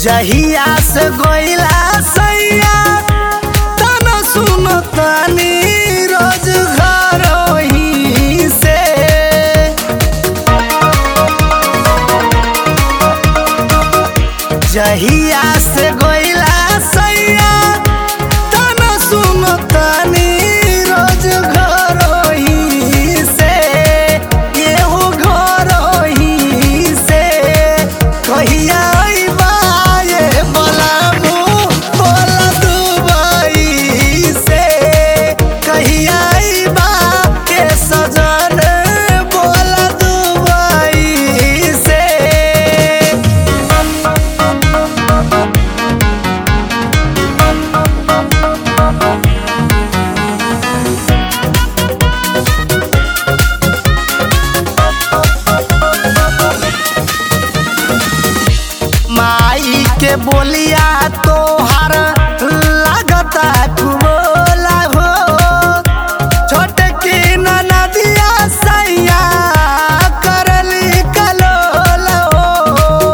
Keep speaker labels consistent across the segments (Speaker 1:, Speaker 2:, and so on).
Speaker 1: जहिया से गोइला सैया तन सुन तनी रोज घर ही से जहिया से गोइला सैया तन सुन तनी रोज घर ही से एहो घर ही से कहिया अइबा ये बलामू बोला दुबई से कहिया अइबा के सजन बोला दुबई से माई के बोलिया तोहर लागता कुबोला हो छोट की नदिया सैया करली कलोल हो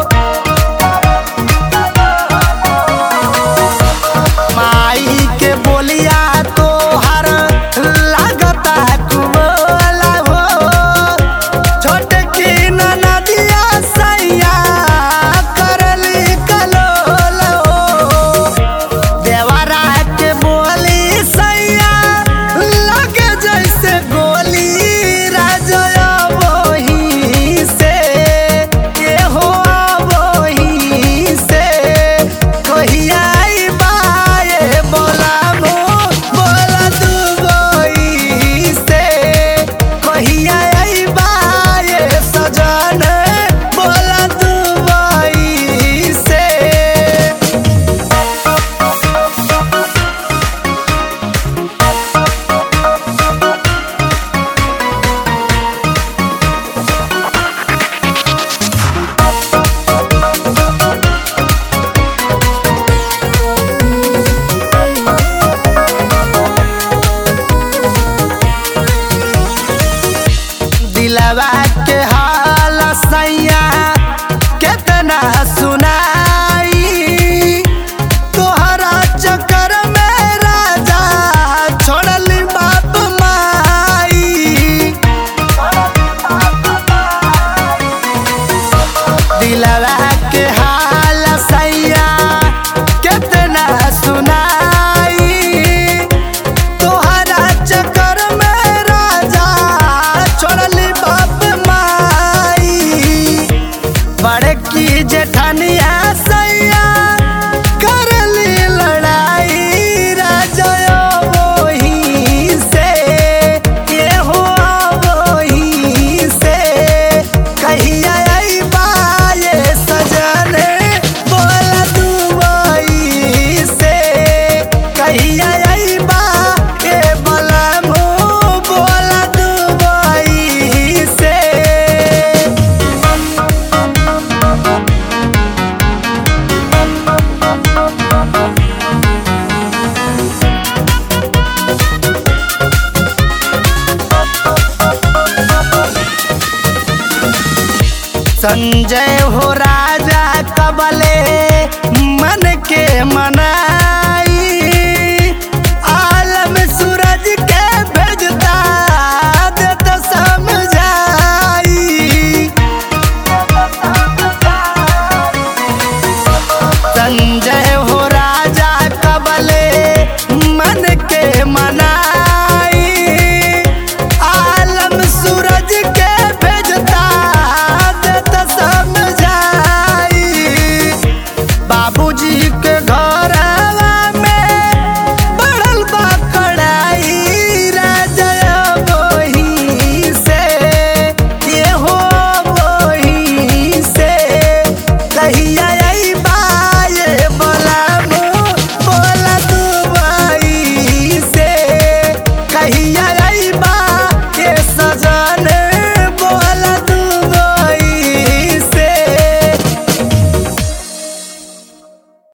Speaker 1: माई के बोलिया तोहर लागता कुबोला हो छोट की नदिया सैया करली कलोल हो देवरा के बोली सैया लगे जैसे गोली राजय वही से के हो वही से कहिया अइबा ये बोलामो बोला दुबई से कहिया अइबा ये सजन बोला दुबई से दिलवा के हाल सैया केतना सुनाई तोहरा चक्कर में राजा छोड़ली बाप माई दिलवा के हाल सैया केतना सुनाई तोहरा चक्कर में राजा छोड़ली बाप माई बड़की जेठनिया सैया करली लड़ाई राजा वही से ये हो वही से कहिया अइबा ये सजन बोला दुबई से कहिया अइबा ए बलमू बोला दुबई से संजय हो राजा कबले मन के मना